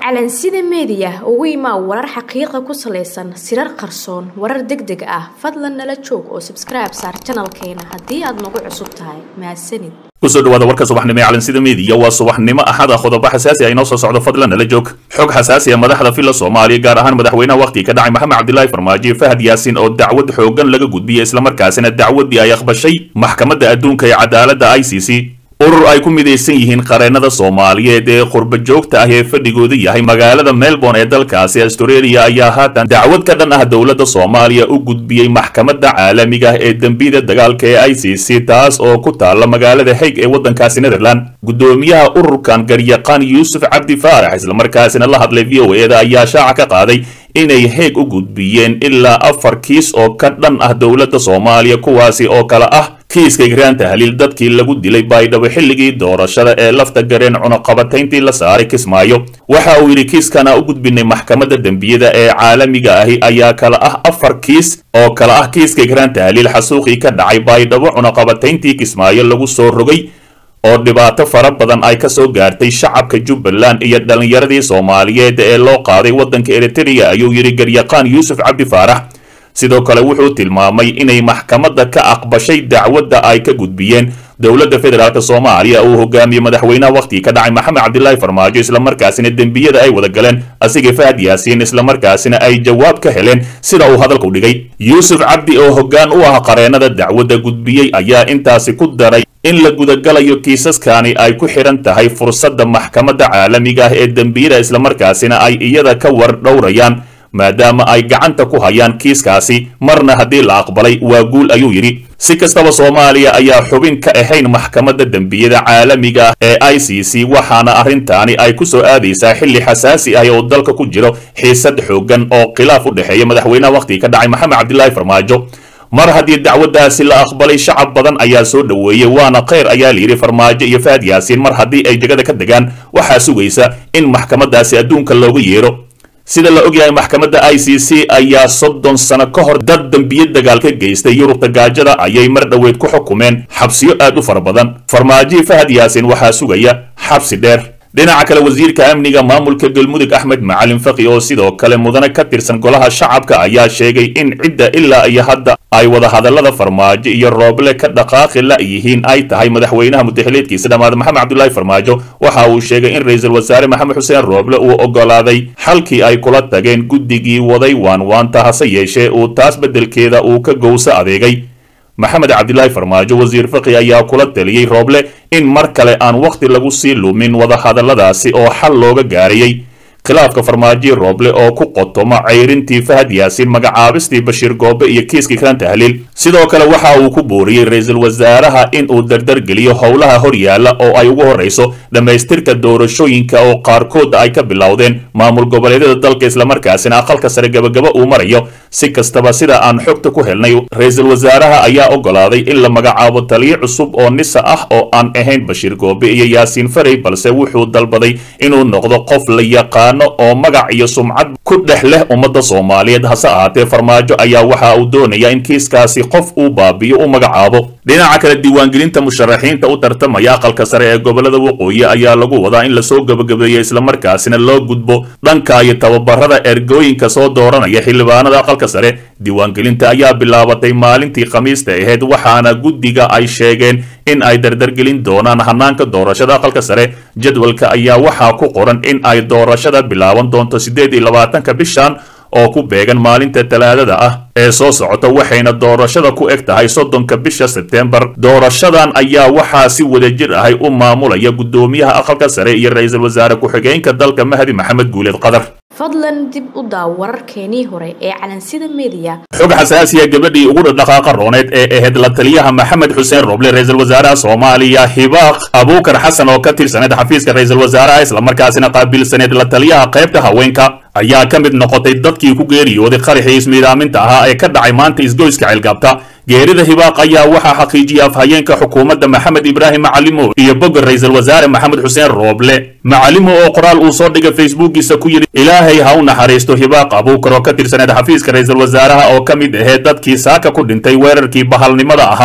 calansida meediya ugu imaa warar xaqiiqa ku salaysan sirar qarsoon warar deg deg ah fadlan nala joog oo sabskribe saar janalkeena haddii aad nagu cusub tahay mahadsanid kusoo dhawaada warka subaxnimo ee calansida meediya waa subaxnimo axada qodobo xasaasi ah inoo soo socdo fadlan nala joog xog xasaasi ah madaxda filla soomaaliya gaar ahaan madaxweynaha wakhtiga ka dhacay maxamed cabdilaahi farmaajo fahad yaasin oo dacwad xoogan laga gudbiyey islamarkaasina dacwaddii ay aqbashay maxkamadda adduunka ee cadaaladda i c c urur ay ku midaysan yihiin qareennada soomaaliyeed ee qurba joogta ah ee fadhigooda yahay magaalada melbourne ee dalkaasi australia ayaa haatan dacwad ka dhan ah dowladda soomaaliya u gudbiyey maxkamadda caalamiga ah ee dembiyada dagaalka ee i c c taas oo ku taalla magaalada haig ee waddankaasi netherland guddoomiyaha ururkan garyaqaan yuusuf cabdi faarax islamarkaasina la hadlay v o eda ayaa shaaca ka qaaday inay heeg u gudbiyeen ilaa afar kiis oo ka dhan ah dowladda soomaaliya kuwaasi oo kale ah kiiska igraan tahliil dadkii lagu dilay baydhabo xilligii doorashada ee lafta gareen cunaqabatayntii la saaray kismaayo waxa uu yidhi kiiskana u gudbinay maxkamadda dembiyada ee caalamiga ahi ayaa kala ah afar kiis oo kala ah kiiska igraan tahliil xasuuqii ka dhacay baydhabo cunaqabatayntii kismaayo lagu soo rogay oo dhibaato fara badan ay ka soo gaartay shacabka jubbaland iyo dhallinyaradii soomaaliyeed ee loo qaaday waddanka eritrea ayuu yidhi garyaqaan yuusuf cabdi faarax sidoo kale wuxuu tilmaamay inay maxkamadda ka aqbashay dacwadda ay ka gudbiyeen dowladda federaalk soomaaliya uu hogaamiyey madaxweynaha wakhtigii ka dhacay maxamed cabdilaahi farmaajo islamarkaasina dembiyada ay wada galeen asiga fahad yaasiin islamarkaasina ay jawaab ka heleen sida uu hadalku dhigay yuusuf cabdi oo hoggaan u ah qareennada dacwadda gudbiyey ayaa intaasi ku daray in la gudagalayo kiisaskani ay ku xidhan tahay fursadda maxkamadda caalamiga ah ee dembiyada islamarkaasina ay iyada ka war dhowrayaan maadaama ay gacanta ku hayaan kiiskaasi marna haddii la aqbalay waa guul ayuu yidhi si kastaba soomaaliya ayaa xubin ka ahayn maxkamadda dembiyada caalamiga ah ee i c c waxaana arrintaani ay ku soo aadaysaa xilli xasaasi ah oo dalka ku jiro xiisad xooggan oo khilaaf u dhexeeya madaxweynaha wakhtiga ka dhacay maxamed cabdilaahi farmaajo mar haddii dacwaddaasi la aqbalay shacab badan ayaa soo dhoweeyey waana kheyr ayaa layidhi farmaajo iyo fahad yaasiin mar haddii ay jegada ka degaan waxaa sugaysa in maxkamaddaasi adduunka looga yeero sida la ogyahay maxkamadda i c c ayaa soddon sano ka hor dad dembiye dagaal ka geystay yurubta gaajada ayay mar dhoweed ku xukumeen xabsiyo aad u fara badan farmaajohi fahad yaasin waxaa sugaya xabsi dheer dhinaca kale wasiirka amniga maamulka galmudug axmed macalin faqi oo sidoo kale mudane ka tirsan golaha shacabka ayaa sheegay in cidda ilaa iyo hadda ay wadahadallada farmaajo iyo rooble ka dhaqaaqi la yihiin ay tahay madaxweynaha mudaxileedkiisa dhammaada maxamed cabdulaahi farmaajo waxa uu sheegay in ra-iisul wasaare maxamed xuseen rooble uu ogolaaday xalkii ay kula tageen guddigii waday waanwaanta hase yeeshee uu taas beddelkeeda uu ka gowso adeegay maxamed cabdilaahi farmaajo wasiir faqi ayaa kula taliyey rooble in mar kale aan wakhti lagu sii lumin wadahadalladaasi oo xal looga gaarayey khilaafka farmaajoyi rooble oo ku qotoma cayrintii fahad yaasiin magacaabistii bashiir goobe iyo kiiskii kran tahliil sidoo kale waxa uu ku booriyey ra-iisul wasaaraha in uu dardargeliyo howlaha horyaala oo ay ugu horrayso dhammaystirka doorashooyinka oo qaarkood ay ka bilowdeen maamul goboleedyada dalka islamarkaasina aqalka sare gabagaba uu marayo si kastaba sida aan xogta ku helnay ra-iisul wasaaraha ayaa ogolaaday in la magacaabo taliyo cusub oo nisa ah oo aan ahayn bashiir goobe iyo yaasiin farey balse wuxuu dalbaday inuu noqdo qof la yaqaan oo magac iyo sumcad ku dhex leh ummadda soomaaliyeed hase ahaatee farmaajo ayaa waxa uu doonayaa in kiiskaasi qof uu baabiyo u magacaabo dhinaca kale diiwaangelinta musharaxiinta u tartamaya aqalka sare ee gobolada waqooyi ayaa lagu wadaa in lasoo gebagabeeyo islamarkaasina loo gudbo dhanka iyo tababarada ergooyinka soo dooranaya xildhibaanada aqalka sare diiwaangelinta ayaa bilaabatay maalintii khamiista ahayd waxaana guddiga ay sheegeen in ay dardargelin doonaan hanaanka doorashada aqalka sare jadwalka ayaa waxaa ku qoran in ay doorashada bilaaban doonto siddeed iyo labaatanka bishan oo ku beegan maalinta talaadada ah ee soo socota waxayna doorashada ku eg tahay soddonka bisha sebtembar doorashadan ayaa waxaa si wadajir ahay u maamulaya guddoomiyaha aqalka sare iyo ra-iisul wasaare ku-xigeenka dalka mahdi maxamed guuleed qadar fadlan dib u daaw wararkeenii hore ee calansida meediya xog xasaasiya gabadhii ugu dhaqaaqa rooneed ee ahayd la taliyaha maxamed xuseen roble ra-iisul wasaaraha soomaaliya hibaaq abuukar xasan oo ka tirsaneed xafiiska ra-iisul wasaaraha islamarkaasina qaabilsaneed la taliyaha qaybta haweenka ayaa ka mid noqotay dadkii ku geeriyooday qaraxii ismiidaaminta ahaa ee ka dhacay maanta isgoyska ceelgaabta geerida hibaaq ayaa waxaa xaqiijiyay afhayeenka xukuumadda maxamed ibraahim macalimo iyo bogga ra-iisul wasaare maxamed xuseen rooble macalimo oo qoraal uu soo dhigay facebookiisa ku yidhi ilaahay ha u naxariisto hibaaq abuukar oo ka tirsaneed xafiiska ra-iisul wasaaraha oo ka mid aheed dadkii saaka ku dhintay weerarkii bahalnimada ahaa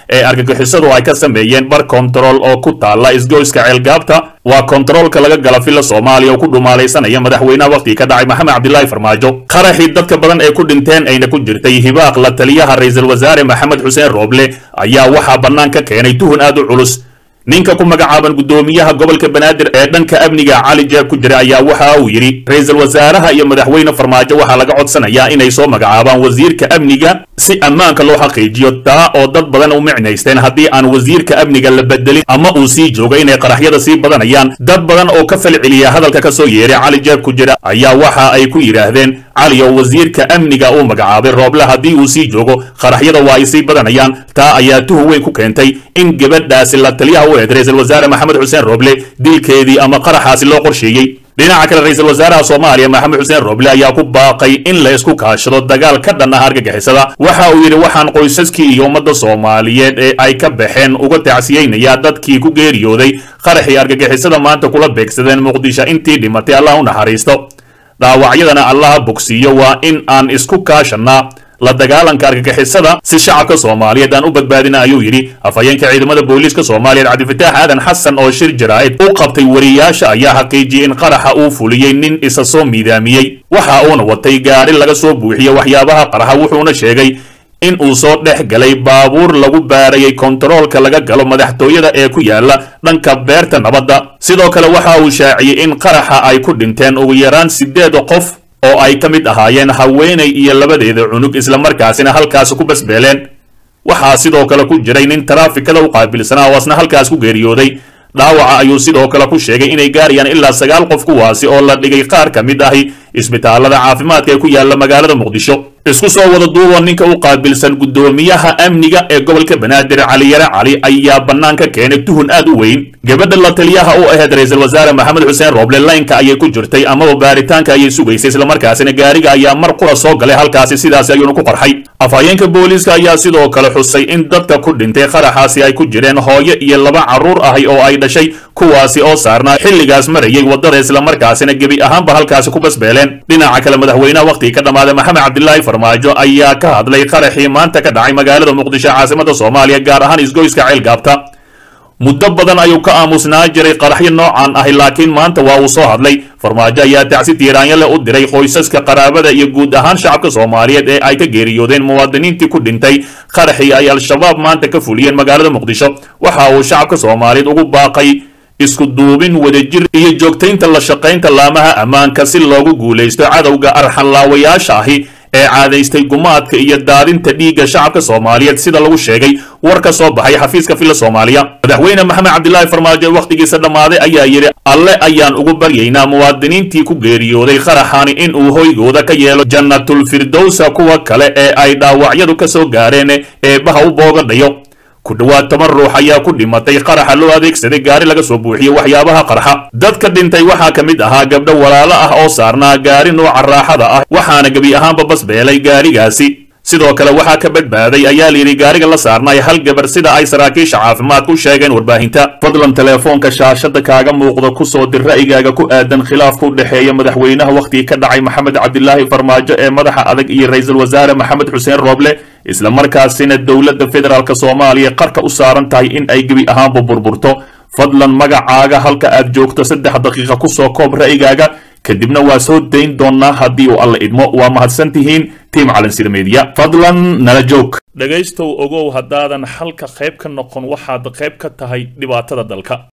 ee argagixisadu ay ka sameeyeen bar kontarool oo ku taalla isgoyska ceelgaabta waa kontaroolka laga gala villa soomaaliya oo ku dhumaalaysanaya madaxweynaha wakhtigii ka dhacay maxamed cabdilaahi farmaajo qaraxii dadka badan ee ku dhinteen ayna ku jirtay hibaaq la taliyaha ra-iisul wasaare maxamed xuseen rooble ayaa waxaa bannaan ka keenay tuhun aad u culus ninka ku magacaaban guddoomiyaha gobolka banaadir ee dhanka amniga cali jeeb ku jira ayaa waxa uu yidhi ra-iisul wasaaraha iyo madaxweyne farmaajo waxaa laga codsanayaa inay soo magacaabaan wasiirka amniga si ammaanka loo xaqiijiyo taa oo dad badan u micnaysteen haddii aan wasiirka amniga la bedelin ama uu sii joogo inay qaraxyada sii badanayaan dad badan oo ka falceliya hadalka ka soo yeeray cali jeeb ku jira ayaa waxa ay ku yidhaahdeen cali oo wasiirka amniga uu magacaabay rooble haddii uu sii joogo qaraxyada waa ay sii badanayaan taa ayaa tuhun weyn ku keentay in gabadhaasi la taliyaha u eed ra-iisul wasaare maxamed xuseen rooble dilkeedii ama qaraxaasi loo qorsheeyey dhinaca kale ra-iisul wasaaraha soomaaliya maxamed xuseen rooble ayaa ku baaqay in la isku kaashado dagaal ka dhan ah argagixisada waxa uu yidhi waxaan qoysaskii iyo ummadda soomaaliyeed ee ay ka baxeen uga tacsiyeynayaa dadkii ku geeriyooday qaraxii argagixisada maanta kula beegsadeen muqdisho intii dhimatay allah u naxariisto dhaawacyadana allaha bogsiiyo waa in aan isku kaashannaa la dagaalanka argagixisada si shacabka soomaaliyeed aan u badbaadina ayuu yidhi afhayeenka ciidamada booliiska soomaaliyeed cabdifataax aadan xasan oo shir jaraa'id u qabtay wariyaasha ayaa xaqiijiyey in qaraxa uu fuliyey nin isa soo miidaamiyey waxa uuna watay gaari laga soo buuxiye waxyaabaha qaraxa wuxuuna sheegay in uu soo dhex galay baabuur lagu baarayay kontaroolka laga galo madaxtooyada ee ku yaala dhanka beerta nabadda sidoo kale waxa uu shaaciyey in qaraxa ay ku dhinteen ugu yaraan siddeed qof oo ay ka mid ahaayeen haweenay iyo labadeeda cunug islamarkaasina halkaasi ku basbeeleen waxaa sidoo kale ku jiray nin taraafikada u qaabilsanaa oo asna halkaas ku geeriyooday dhaawaca ayuu sidoo kale ku sheegay inay gaarayaan ilaa sagaal qof kuwaasi oo la dhigay qaar ka mid ahi isbitaalada caafimaadka ee ku yaala magaalada muqdisho isku soo wada duuba ninka u qaabilsan guddoomiyaha amniga ee gobolka banaadir caliyare cali ayaa bannaan ka keenay tuhun aad u weyn gabadha la taliyaha u ahayd ra-iisul wasaare maxamed xuseen rooble laynka ayay ku jirtay amaba baaritaanka ayay sugaysay islamarkaasina gaariga ayaa mar qura soo galay halkaasi sidaasi ayuuna ku qarxay afhayeenka booliiska ayaa sidoo kale xusay in dadka ku dhintay qaraxaasi ay ku jireen hooyo iyo laba carruur ahi oo ay dhashay kuwaasi oo saarnaa xilligaas marayay waddada islamarkaasina gebi ahaanba halkaasi ku basbeeleen dhinaca kale madaxweynaha wakhtigii ka dhammaaday maxamed cabdilaahi farmaajo ayaa ka hadlay qaraxii maanta ka dhacay magaalada muqdisho caasimada soomaaliya gaar ahaan isgoyska ceelgaabta muddo badan ayuu ka aamusnaa jiray qaraxyo noocan ahi laakiin maanta waa uu soo hadlay farmaajo ayaa tacsi tiiraanyo leh u diray qoysaska qaraabada iyo guud ahaan shacabka soomaaliyeed ee ay ka geeriyoodeen muwaadiniintii ku dhintay qaraxii ay al-shabaab maanta ka fuliyeen magaalada muqdisho waxa uu shacabka soomaaliyeed ugu baaqay isku duubin wadajir iyo joogtaynta la shaqaynta laamaha ammaanka si loogu guulaysto cadowga arxanlaawayaasha ahi ee caadaystay gumaadka iyo daadinta dhiigga shacabka soomaaliyeed sida lagu sheegay war ka soo baxay xafiiska villa soomaaliya madaxweyne maxamed cabdilaahi farmaajo wakhtigiisa dhammaaday ayaa yidhi alle ayaan ugu baryaynaa muwaadiniintii ku geeriyooday qaraxani in uu hoygooda ka yeelo jannatulfirdowsa kuwa kale ee ay dhaawacyadu ka soo gaareen eebbaha u boogadhayo ku dhowaad toban ruux ayaa ku dhimatay qaraxa loo adeegsaday gaari laga soo buuxiyey waxyaabaha qarxa dadka dhintay waxaa ka mid ahaa gabdho walaalo ah oo saarnaa gaari nooca raaxada ah waxaana gebi ahaanba basbeelay gaarigaasi sidoo kale waxaa ka badbaaday ayaa layidhi gaariga la saarnay hal gabar sida ay saraakiisha caafimaadku sheegeen warbaahinta fadlan teleefoonka shaashada kaaga muuqda ku soo dir ra'yigaaga ku aadan khilaafka u dhexeeya madaxweynaha wakhtigii ka dhacay maxamed cabdilaahi farmaajo ee madaxa adag iyo ra-iisul wasaare maxamed xuseen rooble isla markaasina dowladda federaalk soomaaliya qarka u saaran tahay in ay gebi ahaanba burburto fadlan magacaaga halka aad joogto saddex daqiiqa ku soo koob ra'yigaaga kadibna waa soo dayn doonnaa haddii uu alla idmo waa mahadsan tihiin tiim calansir media fadlan nala joog dhegaystow ogow haddaadan xalka qayb ka noqon waxaad qayb ka tahay dhibaatada dalka